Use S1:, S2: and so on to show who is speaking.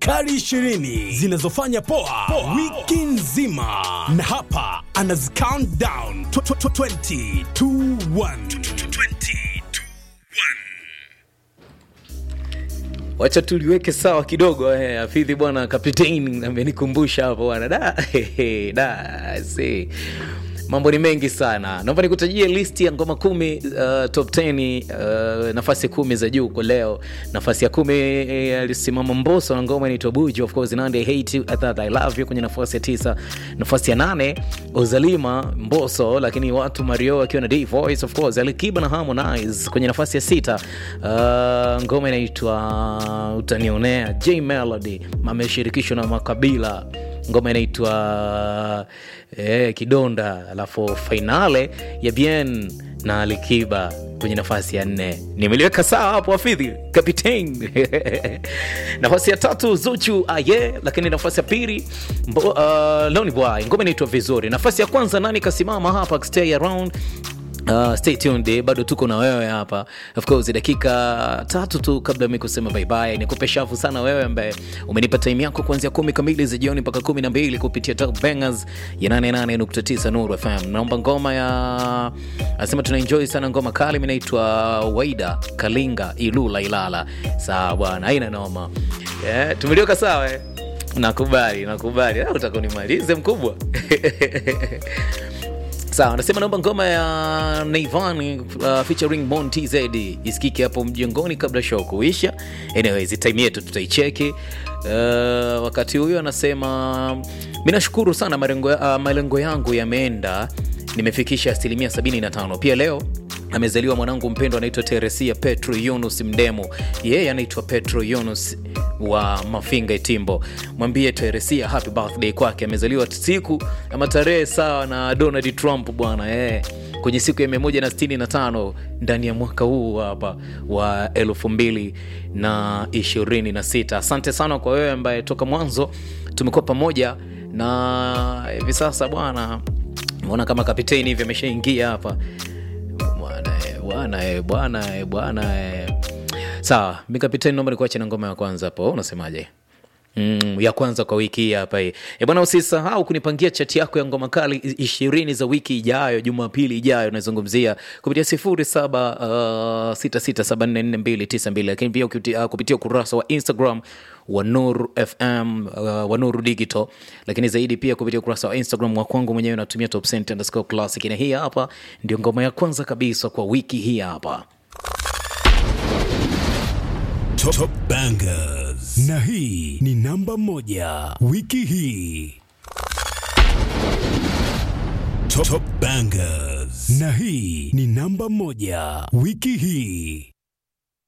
S1: kali 20 zinazofanya poa, poa wiki nzima, na hapa anazi count down 20 2 1
S2: wacha tuliweke sawa kidogo eh, afidhi bwana kapteni amenikumbusha hapo bwana da, da see. mambo ni mengi sana naomba nikutajie listi ya ngoma kumi uh, top 10 uh, nafasi kumi za juu kwa leo nafasi ya kumi eh, alisimama mboso na ngoma inaitwa buju of course nande I hate you I thought I love you kwenye nafasi ya tisa nafasi ya nane ozalima mboso lakini watu mario akiwa na D voice of course alikiba na harmonize kwenye nafasi ya sita uh, ngoma inaitwa utanionea j melody ameshirikishwa na makabila ngoma inaitwa eh, kidonda alafu fainale ya bien na alikiba kwenye nafasi ya nne nimeliweka sawa hapo afidhi kapitain nafasi ya tatu zuchu aye lakini nafasi ya pili mbo- uh, loni boy ngoma inaitwa vizuri nafasi ya kwanza nani kasimama hapa stay around Uh, stay tuned eh, bado tuko na wewe hapa of course dakika tatu tu kabla mi kusema baibai nikupe shafu sana wewe ambaye umenipa time yako kuanzia kumi kamili za jioni mpaka kumi na mbili kupitia top bangers ya 88.9 nuru fm naomba ngoma ya anasema tuna enjoy sana ngoma kali mi naitwa waida kalinga ilula ilala sawa bwana haina noma yeah, tumeliweka sawa eh? nakubali nakubali Ah, utakunimalize mkubwa sawa anasema naomba ngoma ya naivan uh, featuring Bon tz isikike hapo mjengoni kabla show kuisha anyways time yetu tutaicheki uh, wakati huyo anasema mi nashukuru sana malengo, uh, malengo yangu yameenda nimefikisha asilimia 75 pia leo amezaliwa mwanangu mpendwa anaitwa teresia petro yunus mdemo yeye anaitwa petro yunus wa mafinga itimbo mwambie teresia happy birthday kwake amezaliwa siku ama tarehe sawa na donald trump bwana eh kwenye siku ya 165 ndani ya mwaka huu hapa wa 226 asante sana kwa wewe ambaye toka mwanzo tumekuwa pamoja na hivi sasa bwana naona kama kapiteni hivi ameshaingia hapa bwana eh, bwana eh, bwana eh, bwana eh. sawa mi kapiteni naomba nikuache na ngoma ya kwanza hapo unasemaje Mm, ya kwanza kwa wiki hii hapa hii e bwana usisahau kunipangia chati yako ya ngoma kali i- ishirini za wiki ijayo jumapili ijayo nazungumzia kupitia sifuri saba uh, sita sita saba nne nne mbili tisa mbili lakini pia ukiti- uh, kupitia ukurasa wa instagram wa nuru fm uh, wa nuru digital lakini zaidi pia kupitia ukurasa wa instagram wa kwangu mwenyewe natumia top Cent underscore classic na hii hapa ndio ngoma ya kwanza kabisa kwa wiki hii hapa
S1: Top, top bangers na hii ni namba moja wiki hii top, top bangers na hii ni namba moja wiki hii